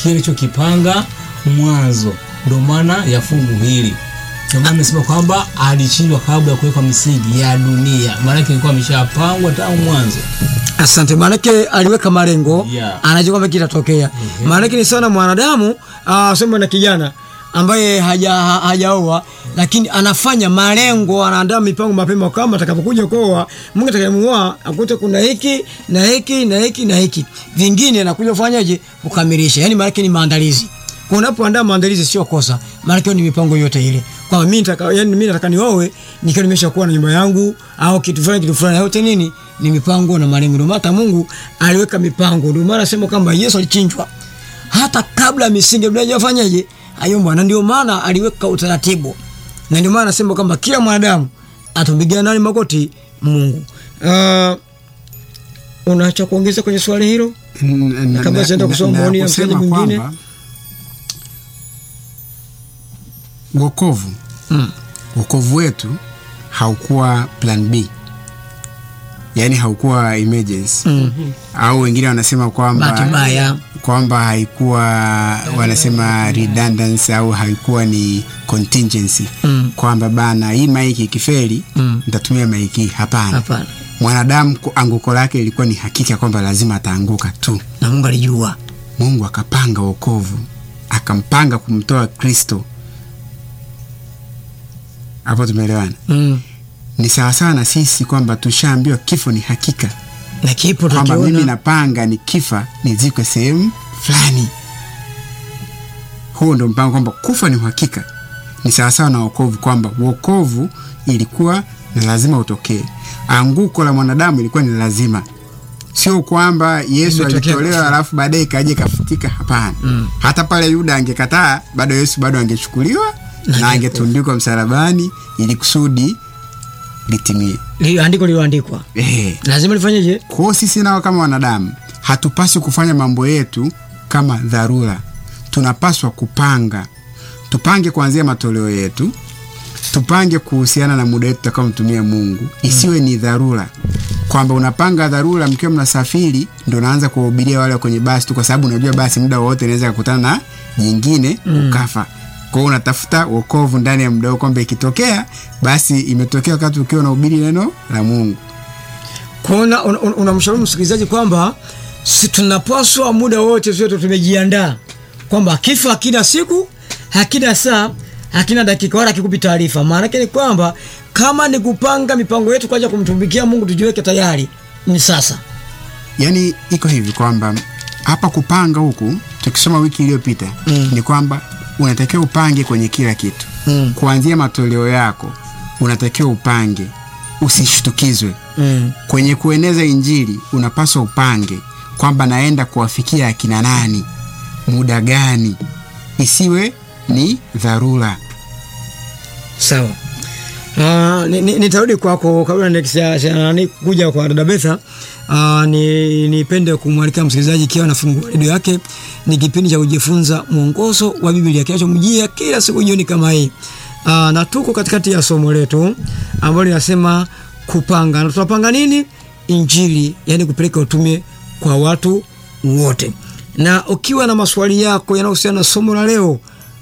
kile alichokipanga mwanzo. Ndio maana ya fungu hili. Ndio maana nimesema kwamba alishindwa kabla ya kuwekwa misingi ya dunia, maanake ilikuwa ameshapangwa tangu mwanzo. Asante, maanake aliweka malengo Yeah. anajua kwamba kitatokea. Maanake ni sana mwanadamu uh, sema na kijana ambaye haja ha- hajaoa lakini anafanya malengo, anaandaa mipango mapema kwamba atakapokuja kuoa, Mungu atakayemuoa akute kuna hiki na hiki na hiki na hiki, vingine anakuja kufanyaje kukamilisha. Yani maanake ni maandalizi. Kwa unapoandaa maandalizi sio kosa, maanake ni mipango yote ile kwamba mimi nataka yani mimi nataka nioe nikiwa nimeshakuwa na nyumba yangu au kitu fulani kitu fulani, yote nini ni mipango na malengo. Ndio maana hata Mungu aliweka mipango. Ndio maana nasema kwamba Yesu alichinjwa hata kabla misingi ya dunia haijafanyaje hayumbwa, na ndio maana aliweka utaratibu, na ndio maana nasema kwamba kila mwanadamu atumpigia nani magoti Mungu. Uh, unaacha kuongeza kwenye swali hilo? N- na- Kabla na- sijaenda kusoma na- na maoni ya kusema msikilizaji mwingine. kwamba wokovu Mm. wokovu wetu haukuwa plan B, yaani haukuwa emergency au wengine wanasema kwamba Bahati mbaya. kwamba haikuwa wanasema redundancy au haikuwa ni contingency Mm. kwamba bana hii maiki ikifeli Mm. nitatumia maiki hii. Hapana, Hapana, mwanadamu ku- anguko lake ilikuwa ni hakika kwamba lazima ataanguka tu. na Mungu alijua. Mungu akapanga wokovu, akampanga kumtoa Kristo. Hapo tumeelewana? Mm. Ni sawasawa na sisi kwamba tushaambiwa kifo ni hakika, na kipo kwamba mimi tukiona napanga nikifa nizikwe sehemu fulani. Huo ndo mpango, kwamba kufa ni uhakika. Ni sawasawa na wokovu, kwamba wokovu ilikuwa ni lazima utokee. Anguko la mwanadamu ilikuwa ni lazima, sio kwamba Yesu Imetokea alitolewa ghafla. alafu baadaye ikaja ikafutika. Hapana. Hata pale Yuda angekataa, bado Yesu bado angechukuliwa na angetundikwa msalabani ili kusudi litimie. li- andiko lililoandikwa Ehe. lazima lifanyeje? Kwa hiyo sisi nao kama wanadamu hatupaswi kufanya mambo yetu kama dharura. Tunapaswa kupanga, tupange kuanzia matoleo yetu, tupange kuhusiana na muda wetu tutakaomtumia Mungu, isiwe ni dharura kwamba unapanga dharura mkiwa mnasafiri, ndo unaanza kuwahubiria wale wa kwenye basi tu, kwa sababu unajua basi muda wowote inaweza kukutana na jingine ukafa. Kwa hiyo unatafuta wokovu ndani ya muda huo, kwamba ikitokea basi imetokea wakati ukiwa unahubiri neno la Mungu. Kuna unamshauri una, unamshauri msikilizaji kwamba si tunapaswa muda wote sote tumejiandaa kwamba akifa hakina siku hakina saa hakina dakika wala kikupi taarifa. Maana yake ni kwamba kama ni kupanga mipango yetu kwaja kumtumikia Mungu, tujiweke tayari ni sasa. Yaani iko hivi kwamba hapa kupanga huku tukisoma wiki iliyopita Mm. ni kwamba unatakiwa upange kwenye kila kitu Mm. kuanzia matoleo yako unatakiwa upange, usishtukizwe Mm. kwenye kueneza Injili. Unapaswa upange kwamba naenda kuwafikia akina nani, muda gani, isiwe ni dharura. Sawa. Uh, ni- ni- nitarudi kwako kabla nikisia- sia- nani kuja kwa dada Betha. Uh, ni nipende kumwalika msikilizaji ikiwa anafungua redio yake, ni kipindi cha kujifunza mwongozo wa Biblia kinachomjia kila siku jioni kama hii. Uh, na tuko katikati ya somo letu ambalo linasema kupanga. Na tunapanga nini? Injili, yani kupeleka utume kwa watu wote. Na ukiwa na maswali yako yanayohusiana na somo la leo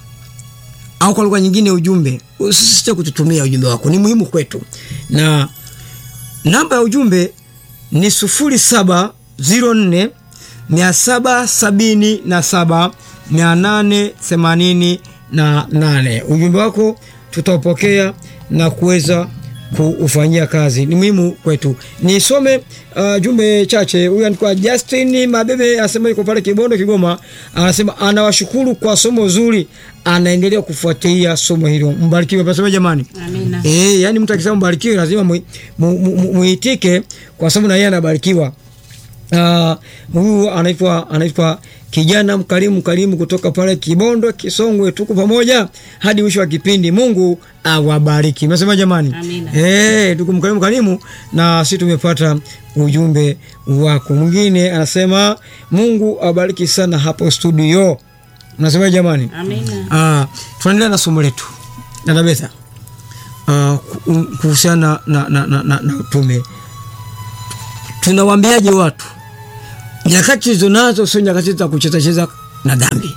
au kwa lugha nyingine ujumbe, usisite kututumia ujumbe wako, ni muhimu kwetu. Na namba ya ujumbe ni sufuri saba ziro nne mia saba sabini na saba mia nane themanini na nane. Ujumbe wako tutaupokea na kuweza kuufanyia kazi, ni muhimu kwetu. Nisome uh, jumbe chache. Huyu anaitwa Justin Mabebe, anasema yuko pale Kibondo, Kigoma. Anasema anawashukuru kwa somo zuri, anaendelea kufuatilia somo hilo. Mbarikiwe pasema jamani. Amina. Eh, yani mtu akisema mbarikiwe lazima mu- mu- mu- mu- muitike kwa sababu na yeye anabarikiwa. Ah, huyu anaitwa anaitwa kijana mkarimu mkarimu kutoka pale Kibondo Kisongwe, tuko pamoja hadi mwisho wa kipindi. Mungu awabariki. Nasema jamani, Amina. eh, tuko mkarimu mkarimu, na sisi tumepata ujumbe wako. Mwingine anasema Mungu awabariki sana hapo studio. Nasema jamani, Amina. Ah, tunaendelea na somo letu dada Betha, Ah, ku- kuhusiana na, na, na, na, na utume. Tunawaambiaje watu nyakati tulizo nazo sio nyakati za kucheza cheza na dhambi.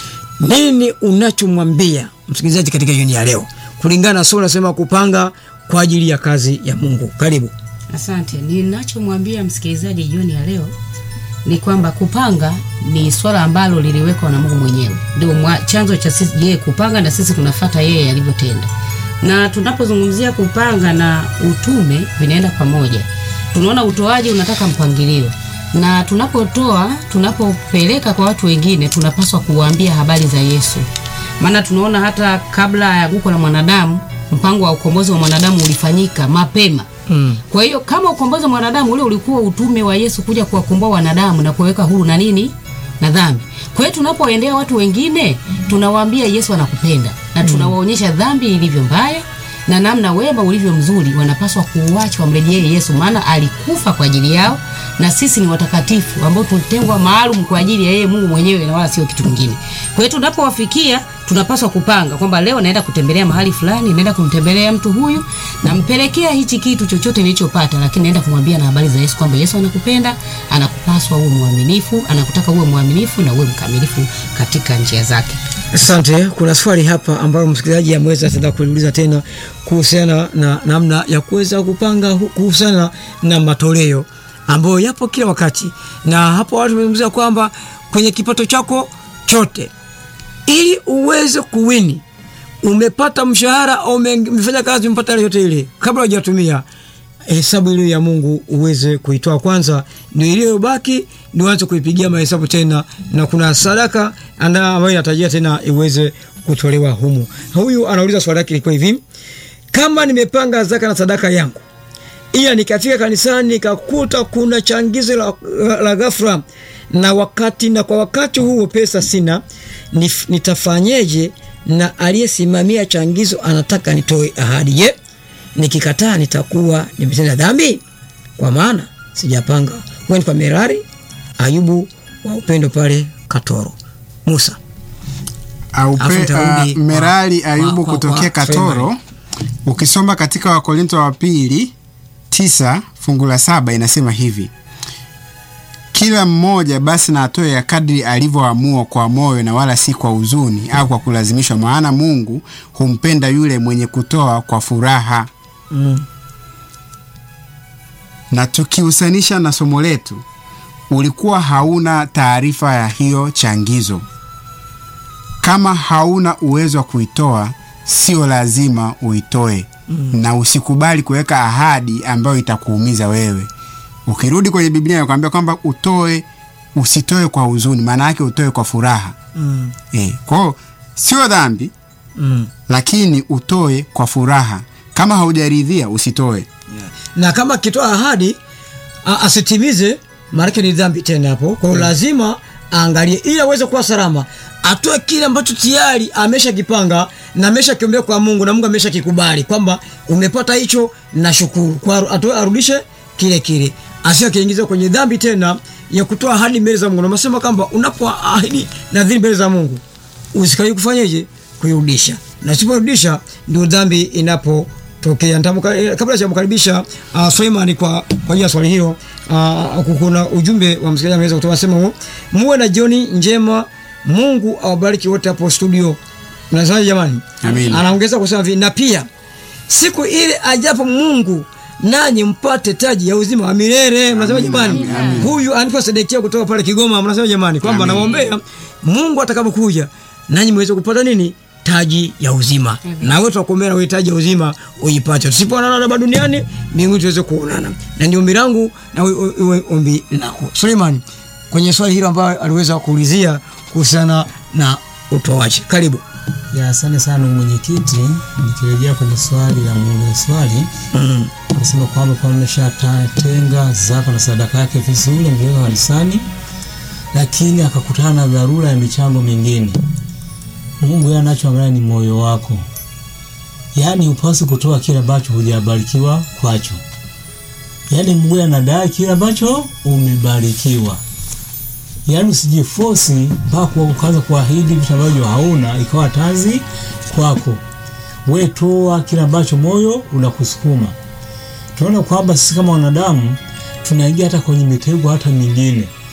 Nini unachomwambia msikilizaji katika jioni ya leo kulingana na somo nasema kupanga kwa ajili ya kazi ya Mungu? Karibu. Asante. Ninachomwambia msikilizaji jioni ya leo ni kwamba kupanga ni swala ambalo liliwekwa na Mungu mwenyewe, ndio mwa- chanzo cha sisi yeye kupanga na sisi tunafata yeye alivyotenda. Na tunapozungumzia kupanga na utume vinaenda pamoja. Tunaona utoaji unataka mpangilio, na tunapotoa, tunapopeleka kwa watu wengine, tunapaswa kuwaambia habari za Yesu, maana tunaona hata kabla ya anguko la mwanadamu, mpango wa ukombozi wa mwanadamu ulifanyika mapema Mm. kwa hiyo kama ukombozi wa mwanadamu ule ulikuwa utume wa Yesu kuja kuwakomboa wanadamu na kuwaweka huru na nini na dhambi. Kwa hiyo tunapoendea watu wengine tunawaambia Yesu anakupenda na tunawaonyesha dhambi ilivyo mbaya na namna wema ulivyo mzuri, wanapaswa kuuacha wamrejee Yesu, maana alikufa kwa ajili yao na sisi ni watakatifu ambao tulitengwa maalum kwa ajili ya yeye Mungu mwenyewe na wala sio kitu kingine. Kwa hiyo tunapowafikia tunapaswa kupanga kwamba leo naenda kutembelea mahali fulani, naenda kumtembelea mtu huyu, nampelekea hichi kitu chochote nilichopata, lakini naenda kumwambia na habari za Yesu kwamba Yesu anakupenda, anakupaswa uwe mwaminifu, anakutaka uwe mwaminifu na uwe mkamilifu katika njia zake. Asante. Kuna swali hapa ambalo msikilizaji ameweza tena kuuliza tena kuhusiana na namna ya kuweza kupanga hu- kuhusiana na matoleo ambayo yapo kila wakati, na hapo watu wamezungumzia kwamba kwenye kipato chako chote, ili uweze kuwini, umepata mshahara au ume- umefanya kazi, umepata ile yote ile, kabla hujatumia hesabu ile ya Mungu uweze kuitoa kwanza, ndio iliyobaki ndio uanze kuipigia mahesabu tena, na kuna sadaka anda- ambayo inatarajia tena iweze kutolewa humu. Huyu anauliza swali lake ilikuwa hivi: kama nimepanga zaka na sadaka yangu, ila nikafika kanisani nikakuta kuna changizo la, la, la ghafla na wakati na kwa wakati huo pesa sina, nif, nitafanyeje? Na aliyesimamia changizo anataka nitoe ahadi. Je, nikikataa nitakuwa nimetenda dhambi? Kwa maana sijapanga. Huwa ni kwa Merari Ayubu wa upendo pale Katoro. Musa Aupe, Alafu nitarudi uh, Merari kwa- Ayubu kwa- kwa- kutokea kwa Katoro. Freeman. Ukisoma katika Wakorinto wa pili tisa fungu la saba inasema hivi: kila mmoja basi na atoe ya kadri alivyoamua kwa moyo na wala si kwa huzuni au kwa kulazimishwa, maana Mungu humpenda yule mwenye kutoa kwa furaha. mm. Na tukihusanisha na somo letu, ulikuwa hauna taarifa ya hiyo changizo. Kama hauna uwezo wa kuitoa, sio lazima uitoe mm. na usikubali kuweka ahadi ambayo itakuumiza wewe. Ukirudi kwenye Biblia inakwambia kwamba utoe, usitoe kwa huzuni, maana yake utoe kwa furaha Mm. e. Kwao sio dhambi, Mm. lakini utoe kwa furaha. Kama haujaridhia usitoe. na kama akitoa ahadi a- asitimize, maanake ni dhambi tena hapo. Kwa hiyo lazima aangalie, ili aweze kuwa salama, atoe kile ambacho tayari ameshakipanga na ameshakiombea kwa Mungu na Mungu ameshakikubali kwamba umepata hicho, na shukuru kwa, atoe arudishe kile kile, asio akiingiza kwenye dhambi tena ya kutoa ahadi mbele za Mungu. Na nasema kwamba unapoahidi nadhiri mbele za Mungu usikai kufanyeje kuirudisha, na usiporudisha ndio dhambi inapotokea. Nitamuka- Kabla sijamkaribisha uh, Suleiman kwa kwa ajili ya swali hilo, uh, kuna ujumbe wa msikilizaji ameweza kutoa sema huu, muwe na jioni njema, Mungu awabariki wote hapo studio. Mnasemaje jamani? Amina. Anaongeza kusema hivi, na pia siku ile ajapo Mungu nanyi mpate taji ya uzima wa milele. Mnasema jamani, huyu anaitwa Sedekia kutoka pale Kigoma. Mnasema jamani kwamba namwombea Mungu atakapokuja nanyi mweze kupata nini? Taji ya uzima. Na wewe tunakuombea na wewe taji ya uzima uipate. Tusipoonana hapa duniani, mbinguni tuweze kuonana. Na ndio ombi langu na wewe iwe ombi lako. Suleiman, kwenye swali hilo ambayo aliweza kuulizia kuhusiana na utoaji. Karibu. Ya, asante sana ndugu mwenyekiti. Nikirejea kwenye swali la muuliza swali Mm. anasema kwamba kwa ameshatenga zaka na sadaka yake vizuri, ameweka kanisani, lakini akakutana na dharura ya michango mingine. Mungu yeye anachoangalia ni moyo wako, yaani upasi kutoa kile ambacho hujabarikiwa kwacho. Yaani Mungu yeye anadai kile ambacho umebarikiwa, yaani usijifosi mpaka ukaanza kuahidi vitu ambavyo hauna ikawa tazi kwako. We toa kile ambacho moyo unakusukuma. Tunaona kwamba sisi kama wanadamu tunaingia hata kwenye mitego hata mingine.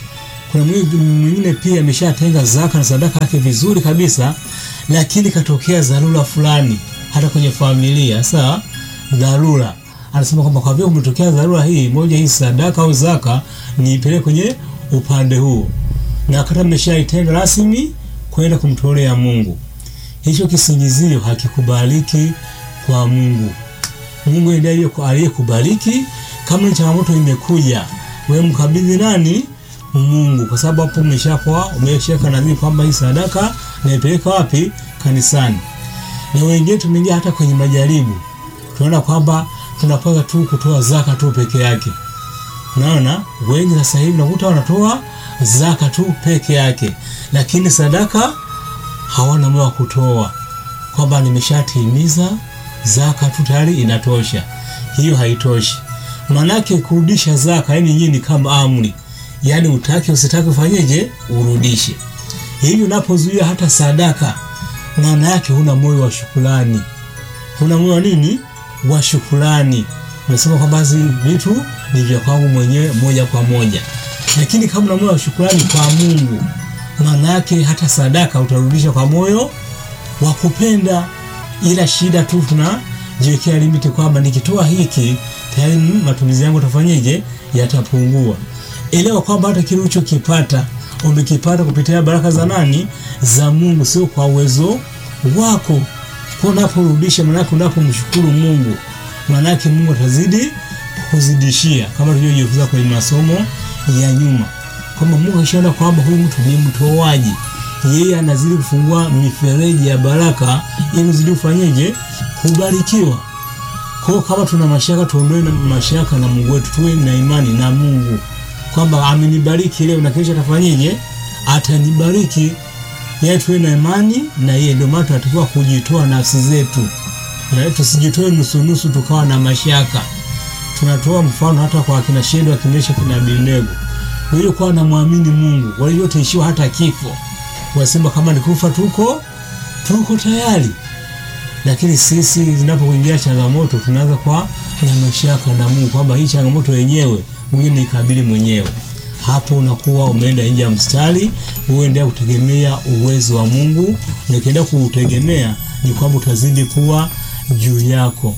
kuna mwi- mwingine pia ameshatenga zaka na sadaka yake vizuri kabisa, lakini katokea dharura fulani hata kwenye familia. Sasa dharura, anasema kwamba kwa vile umetokea dharura hii moja, hii sadaka au zaka niipeleke kwenye upande huu, na kata mmeshaitenga rasmi kwenda kumtolea Mungu, hicho kisingizio hakikubaliki kwa Mungu. Mungu ndiye aliye- aliyekubariki. Kama ni changamoto imekuja, wewe mkabidhi nani? Mungu, kwa sababu hapo umeshakuwa umeshaweka nadhiri kwamba hii sadaka naipeleka wapi? Kanisani. Na wengine tumeingia hata kwenye majaribu, tunaona kwamba tunapanga tu kutoa zaka tu peke yake. Unaona, wengi sasa hivi nakuta wanatoa zaka tu peke yake, lakini sadaka hawana moyo wa kutoa, kwamba nimeshatimiza zaka tu tayari inatosha. Hiyo haitoshi, maanake kurudisha zaka, yani nyinyi ni kama amri, yani utake usitake ufanyeje, urudishe. Hivi unapozuia hata sadaka, maana yake huna moyo wa shukrani, huna moyo wa nini, wa shukrani. Unasema kwamba hizi vitu ni vya kwangu mwenyewe moja kwa moja, lakini kama una moyo wa shukrani kwa Mungu, maana yake hata sadaka utarudisha kwa moyo wa kupenda. Ila shida tu tunajiwekea limiti kwamba nikitoa hiki tayari mm, matumizi yangu tafanyeje, yatapungua. Elewa kwamba hata kile ulichokipata umekipata kupitia baraka za nani? Za Mungu, sio kwa uwezo wako. Kwa unaporudisha, maanake unapomshukuru Mungu, maanake Mungu atazidi kuzidishia, kama tulivyojifunza kwenye masomo ya nyuma kwamba Mungu akishaona kwamba huyu mtu ni mtoaji, yeye anazidi kufungua mifereji ya baraka ili uzidi kufanyeje, kubarikiwa. Kwa hiyo kama tuna mashaka, tuondoe na mashaka na Mungu wetu, tuwe na imani na Mungu kwamba amenibariki leo na kesho atafanyeje, atanibariki. Yeye tuwe na imani na yeye. Ndio maana tunatakiwa kujitoa nafsi zetu, Eh, tusijitoe nusunusu tukawa na mashaka. Tunatoa mfano hata kwa akina Shedraka, akimesha kina Abednego waliokuwa wanamwamini Mungu, waliotaishiwa hata kifo, wasema kama ni kufa tuko tuko tayari. Lakini sisi zinapoingia changamoto, tunaanza kwa na mashaka na Mungu kwamba hii changamoto yenyewe mwingine nikabili mwenyewe. Hapo unakuwa umeenda nje ya mstari, uendelea kutegemea uwezo wa Mungu, na ukiendelea kuutegemea ni kwamba utazidi kuwa juu yako.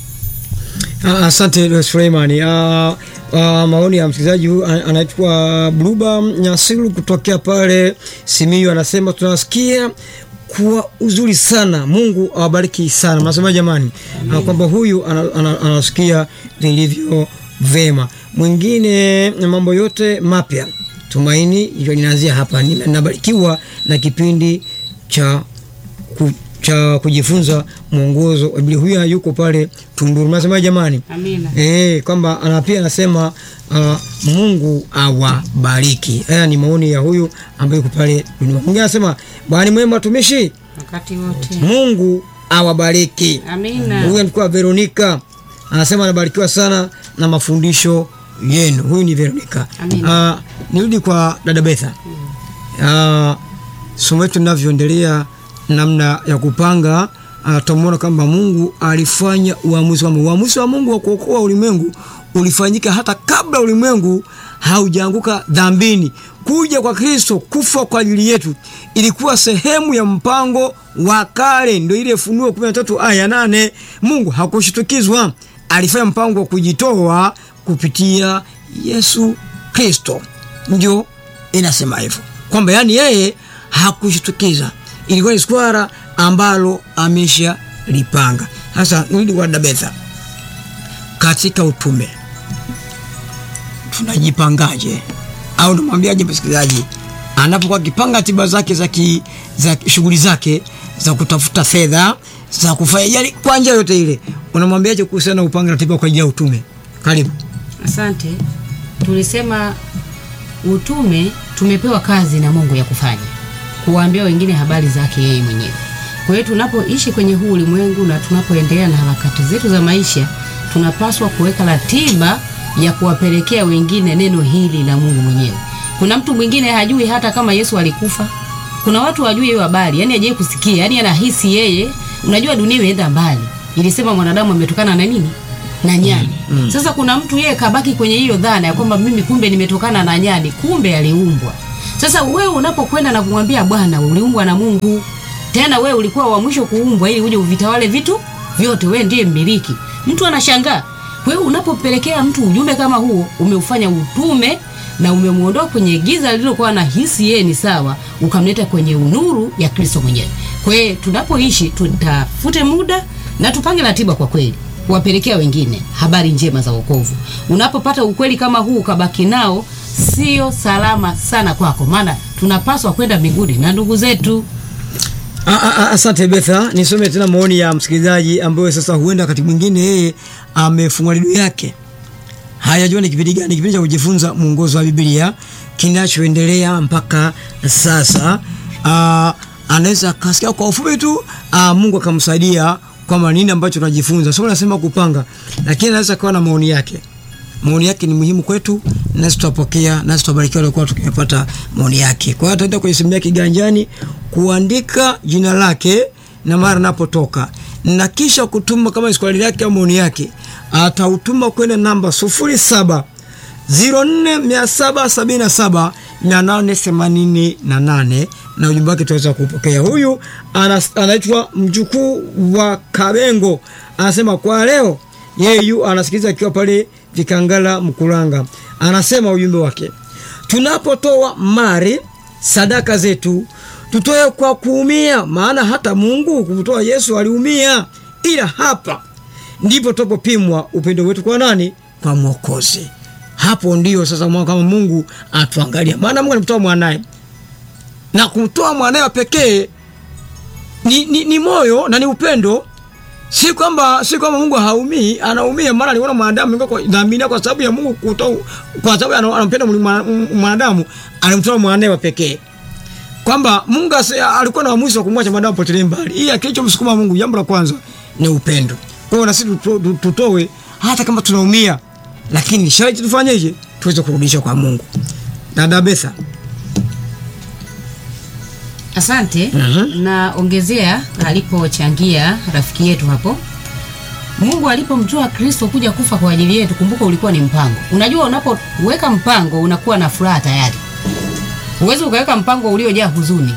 Ah, Asante Dr. Suleimani. Ah, ah, maoni ya msikilizaji huyu an- anaitwa Bluba Nyasiru kutokea pale Simiyu, anasema tunasikia kuwa uzuri sana, Mungu awabariki sana. Mnasema jamani, ah, kwamba huyu ana- ana- anasikia vilivyo vema. Mwingine mambo yote mapya, tumaini hilo linaanzia hapa. Nime- Nabarikiwa na kipindi cha ku, cha kujifunza mwongozo wa Biblia. Huyu yuko pale Tunduru. Nasema jamani, Amina. eh, kwamba ana pia anasema uh, Mungu awabariki. Haya ni maoni ya huyu ambaye yuko pale Tunduru. Mwingine anasema bwana mwema watumishi, Wakati wote. Mungu awabariki. Amina. Huyu alikuwa Veronica anasema anabarikiwa sana na mafundisho yenu. Huyu ni Veronica. Amina. Uh, nirudi kwa dada Betha. Uh, somo letu linavyoendelea namna ya kupanga uh, tumeona kwamba Mungu alifanya uamuzi wa uamuzi wa Mungu wa kuokoa ulimwengu ulifanyika hata kabla ulimwengu haujaanguka dhambini. Kuja kwa Kristo kufa kwa ajili yetu ilikuwa sehemu ya mpango wa kale, ndio ile Funuo 13 aya 8. Mungu hakushtukizwa, alifanya mpango wa kujitoa kupitia Yesu Kristo, ndio inasema hivyo kwamba yani yeye hakushtukiza, ilikuwa ni swala ambalo amesha lipanga. Sasa nirudi kwa Dabetha, katika utume tunajipangaje, au namwambiaje msikilizaji anapokuwa akipanga tiba zake za ki, za shughuli zake za kutafuta fedha za kufanya yani, kwa njia yote ile, unamwambiaje kuhusiana na upanga ratiba kwa ajili ya utume? Karibu. Asante. Tulisema utume tumepewa kazi na Mungu ya kufanya, kuwaambia wengine habari zake yeye mwenyewe. Kwa hiyo tunapoishi kwenye huu ulimwengu na tunapoendelea na harakati zetu za maisha, tunapaswa kuweka ratiba ya kuwapelekea wengine neno hili la Mungu mwenyewe. Kuna mtu mwingine hajui hata kama Yesu alikufa. Kuna watu hawajui hiyo habari, yani hajawahi kusikia, yani anahisi yeye, unajua dunia imeenda mbali. Ilisema mwanadamu ametokana na nini? Na nyani. Sasa kuna mtu yeye kabaki kwenye hiyo dhana ya kwamba mimi kumbe nimetokana na nyani, kumbe aliumbwa. Sasa wewe unapokwenda na kumwambia Bwana, uliumbwa na Mungu, tena wewe ulikuwa wa mwisho kuumbwa ili uje uvitawale vitu vyote, wewe ndiye mmiliki. Mtu anashangaa. Kwa hiyo unapopelekea mtu ujumbe kama huo, umeufanya utume na umemwondoa kwenye giza lililokuwa na hisi yeye ni sawa, ukamleta kwenye unuru ya Kristo mwenyewe. Kwa hiyo tunapoishi, tutafute muda na tupange ratiba kwa kweli kuwapelekea wengine habari njema za wokovu. Unapopata ukweli kama huu ukabaki nao, sio salama sana kwako, maana tunapaswa kwenda mbinguni na ndugu zetu. A- a- a- Asante Betha, nisome tena maoni ya msikilizaji ambayo sasa huenda wakati mwingine yeye amefungua redio yake hayajua ni kipindi gani, kipindi cha kujifunza mwongozo wa Biblia kinachoendelea mpaka sasa. Uh, anaweza akasikia kwa ufupi tu uh, Mungu akamsaidia kwamba nini ambacho tunajifunza. Sio nasema kupanga, lakini anaweza kawa na maoni yake. Maoni yake ni muhimu kwetu, nasi tutapokea, nasi tutabarikiwa walikuwa tukipata maoni yake. Kwa hiyo ataenda kwenye simu yake kiganjani kuandika jina lake na mara anapotoka na kisha kutuma kama ni swali lake au maoni yake, atautuma kwenda namba 07 04777 888 na ujumbe wake tutaweza kupokea. Huyu anas- anaitwa mjukuu wa Kabengo, anasema kwa leo yeye yu anasikiliza akiwa pale Vikangala Mkuranga. Anasema ujumbe wake, tunapotoa mali sadaka zetu tutoe kwa kuumia, maana hata Mungu kumtoa Yesu aliumia, ila hapa ndipo tupopimwa upendo wetu kwa nani? Kwa Mwokozi. Hapo ndio sasa mwa- kama Mungu atuangalia, maana Mungu alimtoa mwanaye na kumtoa mwanaye wa pekee ni, ni, ni moyo na ni upendo. Si kwamba si kwamba Mungu haumii, anaumia, maana aliona mwanadamu ingawa kwa dhambi kwa sababu ya Mungu kutoa, kwa sababu ana- anampenda mwana- mwanadamu, alimtoa mwanaye wa pekee kwamba Mungu ase- alikuwa na uamuzi wa kumwacha mwanadamu potelee mbali. Hii kilichomsukuma Mungu, jambo la kwanza ni upendo. Kwa hiyo na sisi tuto- tu- tutoe hata kama tunaumia, lakini sharti tufanyeje? Tuweze kurudisha kwa Mungu. Dada Betha, Asante. Mhm. Na ongezea alipochangia rafiki yetu hapo, Mungu alipomtoa Kristo kuja kufa kwa ajili yetu, kumbuka ulikuwa ni mpango. Unajua, unapoweka mpango unakuwa na furaha tayari. Huwezi ukaweka mpango uliojaa huzuni.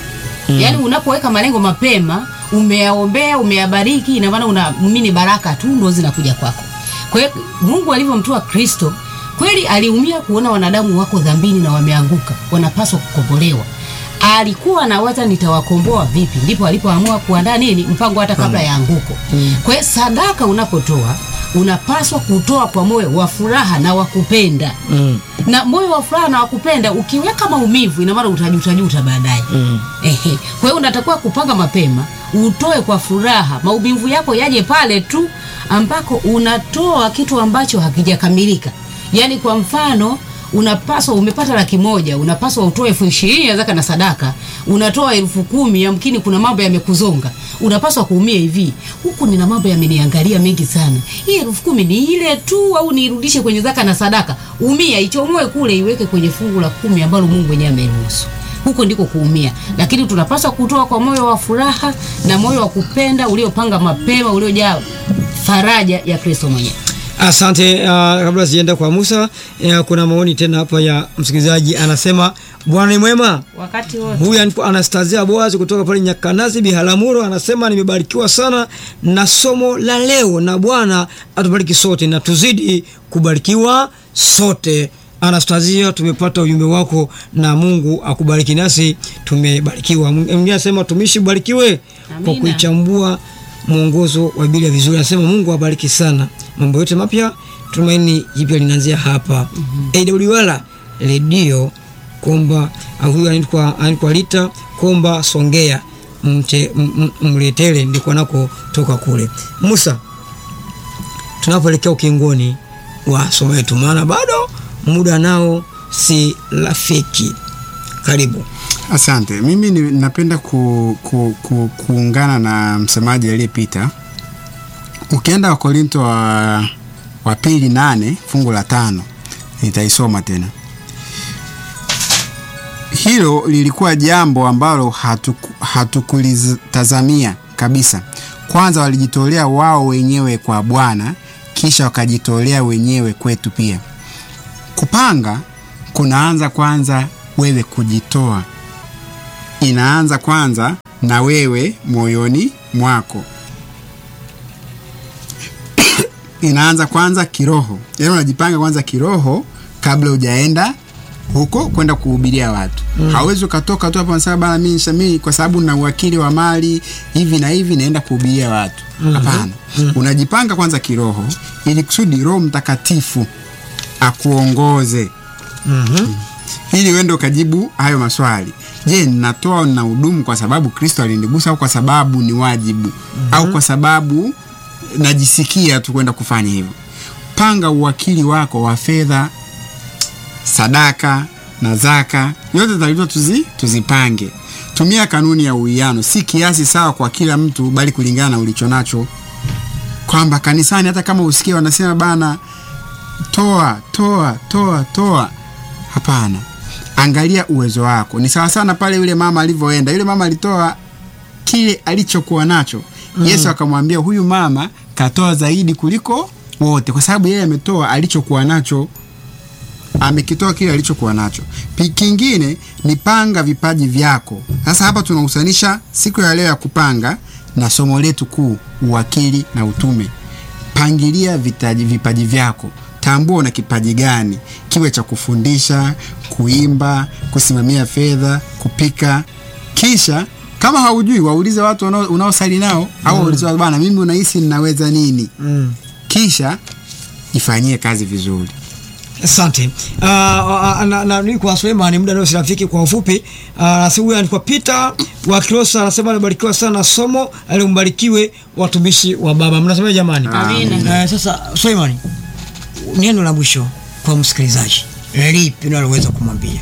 Yaani unapoweka malengo mapema, umeyaombea, umeyabariki, ina maana unaamini baraka tu ndo zinakuja kwako. Kwa hiyo Mungu alivyomtoa Kristo, kweli aliumia kuona wanadamu wako dhambini na wameanguka, wanapaswa kukombolewa. Alikuwa anawaza nitawakomboa vipi, ndipo alipoamua kuandaa nini mpango hata kabla ya anguko. Kwa hiyo sadaka unapotoa unapaswa kutoa kwa moyo wa furaha na wa kupenda mm. na moyo wa furaha na wakupenda. Ukiweka maumivu, ina maana utajutajuta baadaye. Mm. Ehe, kwa hiyo unatakiwa kupanga mapema, utoe kwa furaha, maumivu yako yaje pale tu ambako unatoa kitu ambacho hakijakamilika. Yaani kwa mfano unapaswa umepata laki moja unapaswa utoe elfu ishirini ya zaka na sadaka, unatoa elfu kumi yamkini kuna mambo yamekuzonga, unapaswa kuumia hivi, huku nina mambo yameniangalia mengi sana, hii elfu kumi ni ile tu au niirudishe kwenye zaka na sadaka? Umia, ichomoe kule, iweke kwenye fungu la kumi ambalo Mungu mwenyewe ameruhusu huko ndiko kuumia, lakini tunapaswa kutoa kwa moyo wa furaha na moyo wa kupenda uliopanga mapema, uliojaa faraja ya Kristo mwenyewe. Asante. Uh, kabla sijaenda kwa Musa, uh, kuna maoni tena hapa ya msikilizaji anasema, Bwana ni mwema. Wakati wote Huyu anaitwa Anastasia Boaz kutoka pale Nyakanazi Biharamulo, anasema nimebarikiwa sana na somo la leo, na Bwana atubariki sote na tuzidi kubarikiwa sote. Anastasia, tumepata ujumbe wako na Mungu akubariki, nasi tumebarikiwa. Mwingine anasema tumishi barikiwe kwa Amina. kuichambua mwongozo wa Biblia vizuri. Anasema Mungu awabariki sana, mambo yote mapya, tumaini jipya linaanzia hapa. AWR redio Komba, ah, huyu anaitwa anaitwa Lita Komba Songea, mte m- m- mletele ndiko nako toka kule. Musa, tunapoelekea ukingoni wa somo letu, maana bado muda nao si rafiki. Karibu. Asante. Mimi ni, napenda ku, ku, ku, kuungana na msemaji aliyepita. Ukienda Wakorinto wa, wa pili nane fungu la tano nitaisoma tena. Hilo lilikuwa jambo ambalo hatuku- hatukulitazamia kabisa. Kwanza walijitolea wao wenyewe kwa Bwana, kisha wakajitolea wenyewe kwetu pia. Kupanga kunaanza kwanza wewe kujitoa. Inaanza kwanza na wewe moyoni mwako, inaanza kwanza kiroho, yaani unajipanga kwanza kiroho kabla hujaenda huko kwenda kuhubiria watu mm. Hauwezi ukatoka tu hapo unasema bana, mimi mimi kwa sababu na uwakili wa mali hivi na hivi naenda kuhubiria watu hapana. mm. Unajipanga kwanza kiroho ili kusudi Roho Mtakatifu akuongoze Mhm. ili uende ukajibu hayo maswali. Je, ninatoa au ninahudumu kwa sababu Kristo alinigusa au kwa sababu ni wajibu au kwa sababu najisikia tu kwenda kufanya hivyo? Panga uwakili wako wa fedha, sadaka na zaka, yote takiwa tuzi, tuzipange. Tumia kanuni ya uwiano, si kiasi sawa kwa kila mtu, bali kulingana na ulicho nacho, kwamba kanisani hata kama usikie wanasema bana, toa toa toa toa Hapana, angalia uwezo wako. Ni sawa sana pale yule mama alivyoenda. Yule mama alitoa kile alichokuwa nacho. Yesu akamwambia huyu mama katoa zaidi kuliko wote, kwa sababu yeye ametoa alichokuwa nacho, amekitoa kile alichokuwa nacho. Pi- Kingine ni panga vipaji vyako. Sasa hapa tunahusanisha siku ya leo ya kupanga na somo letu kuu, uwakili na utume. Pangilia vitaji, vipaji vyako. Tambua una kipaji gani, kiwe cha kufundisha, kuimba, kusimamia fedha, kupika. Kisha kama haujui, waulize watu wanao- unaosali nao au waulize watu, bana, mimi unahisi ninaweza nini? Mm. Kisha ifanyie kazi vizuri. Asante. Uh, uh, na, na, ni kwa Suleiman muda nao si rafiki kwa ufupi. Uh, anasema huyu anaitwa Peter wa Kilosa anasema anabarikiwa sana somo alimbarikiwe watumishi wa baba. Mnasema jamani? Amina. Uh, sasa Suleiman, neno la mwisho kwa msikilizaji lipi unaloweza kumwambia?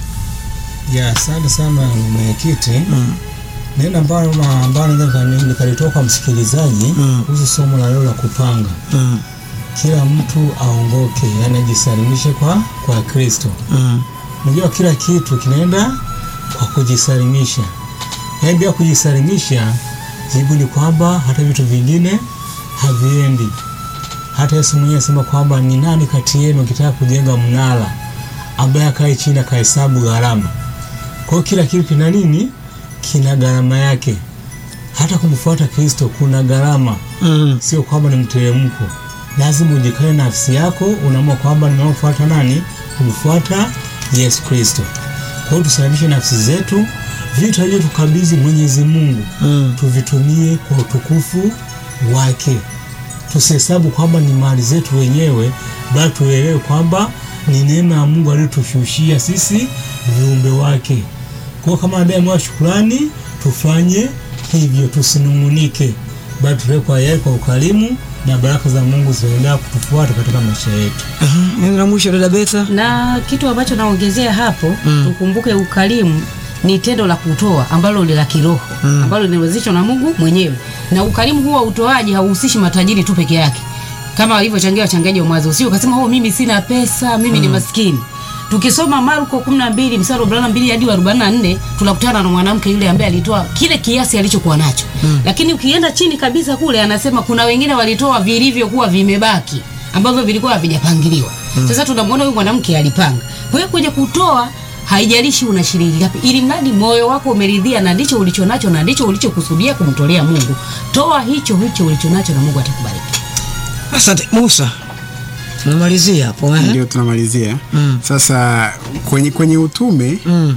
Ya, asante sana mwenyekiti. Mm. Neno ambalo na- ambalo naweza nika- nikalitoa kwa msikilizaji Mm. kuhusu somo la leo la kupanga, Mm. kila mtu aongoke, yani ajisalimishe kwa kwa Kristo. Mm. Unajua kila kitu kinaenda kwa kujisalimisha, yaani bila kujisalimisha, jibu ni kwamba hata vitu vingine haviendi. Hata Yesu mwenyewe asema kwamba ni nani kati yenu akitaka kujenga mnara ambaye akae chini akahesabu gharama. Kwa hiyo kila kitu kina nini? Kina gharama yake. Hata kumfuata Kristo kuna gharama, Mm. sio kwamba ni mteremko. Lazima ujikae nafsi yako, unaamua kwamba ninaofuata nani? Kumfuata Yesu Kristo. Kwa hiyo tusalimishe nafsi zetu, vitu alivyotukabidhi Mwenyezi Mungu Mm. tuvitumie kwa utukufu wake. Tusihesabu kwamba ni mali zetu wenyewe, bali tuelewe kwamba ni neema ya Mungu aliyotushushia sisi viumbe wake. Kwa hiyo kama adai mwa shukrani, tufanye hivyo, tusinung'unike, bali tulee kwa yeye kwa ukarimu, na baraka za Mungu zitaendelea kutufuata katika maisha yetu. Mhm. Neno la mwisho dada Betha. na kitu ambacho naongezea hapo mm. tukumbuke ukarimu ni tendo la kutoa ambalo ni la kiroho mm. ambalo linawezeshwa na Mungu mwenyewe, na ukarimu huo wa utoaji hauhusishi matajiri tu peke yake, kama walivyochangia wachangiaji wa mwanzo. Usio ukasema oh, mimi sina pesa, mimi ni maskini. Tukisoma Marko 12 mstari wa 42 hadi wa 44 tunakutana na mwanamke yule ambaye alitoa kile kiasi alichokuwa nacho mm. lakini ukienda chini kabisa kule anasema kuna wengine walitoa vilivyokuwa vimebaki ambavyo vilikuwa havijapangiliwa. Sasa tunamwona huyu mwanamke alipanga. Kwa hiyo kwenye kutoa haijalishi una shilingi ngapi, ili mradi moyo wako umeridhia na ndicho ulicho nacho na ndicho ulichokusudia kumtolea Mungu. Toa hicho hicho ulicho nacho na Mungu atakubariki. Asante Musa. Tunamalizia hapo eh? Ndio tunamalizia Mm. sasa. Kwenye, kwenye utume Mm.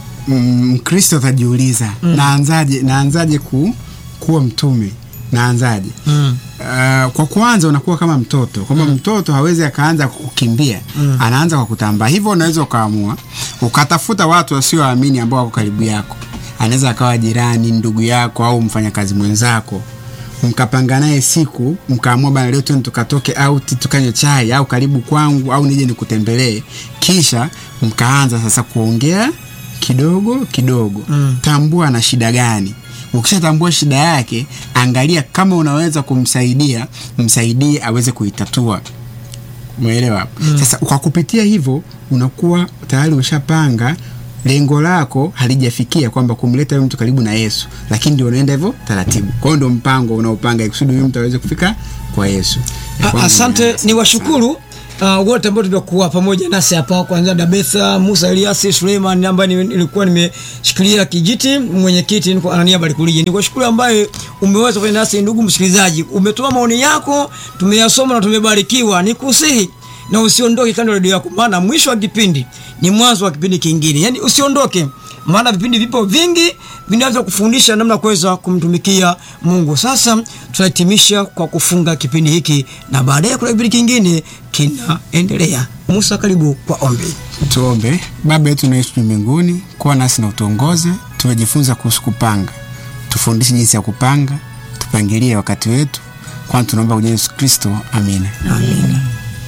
mm, Mkristo atajiuliza naanzaje, naanzaje ku, kuwa mtume naanzaje? Mm. Uh, kwa kwanza unakuwa kama mtoto kwamba mtoto hawezi akaanza kukimbia anaanza kwa kutambaa. Hivyo unaweza ukaamua ukatafuta watu wasioamini ambao wako karibu yako, anaweza akawa jirani, ndugu yako au mfanyakazi mwenzako, mkapanga naye siku, mkaamua bana, leo twende tukatoke out tukanywe chai, au karibu kwangu, au nije nikutembelee. Kisha mkaanza sasa kuongea kidogo kidogo, tambua ana shida gani Ukishatambua shida yake, angalia kama unaweza kumsaidia, msaidie aweze kuitatua. Umeelewa? Sasa kwa kupitia hivyo unakuwa tayari umeshapanga lengo lako halijafikia kwamba kumleta huyu mtu karibu na Yesu, lakini ndio unaenda hivyo taratibu. Kwa hiyo ndio mpango unaopanga ikusudi huyu mtu aweze kufika kwa Yesu. Ya A- kwanza Asante, unaanza. ni washukuru uh, wote ambao tumekuwa pamoja nasi hapa kuanzia Dabetha, Musa Eliasi, Suleiman ambaye ni- nilikuwa nimeshikilia kijiti mwenyekiti, niko Anania Barikulije. Nikushukuru ambaye umeweza kufanya nasi, ndugu msikilizaji, umetoa maoni yako, tumeyasoma na tumebarikiwa. Nikusihi na usiondoke kando ya redio yako, maana mwisho wa kipindi ni mwanzo wa kipindi kingine. Yani usiondoke, maana vipindi vipo vingi vinaweza kufundisha namna ya kuweza kumtumikia Mungu. Sasa tunahitimisha kwa kufunga kipindi hiki na baadaye kuna kipindi kingine kinaendelea. Musa, karibu kwa ombi. Tuombe. Baba yetu unaishi juu mbinguni, kuwa nasi na utuongoze. Tumejifunza kuhusu kupanga, tufundishe jinsi ya kupanga, tupangilie wakati wetu, kwani tunaomba kwa jina la Yesu Kristo, amina. Amina.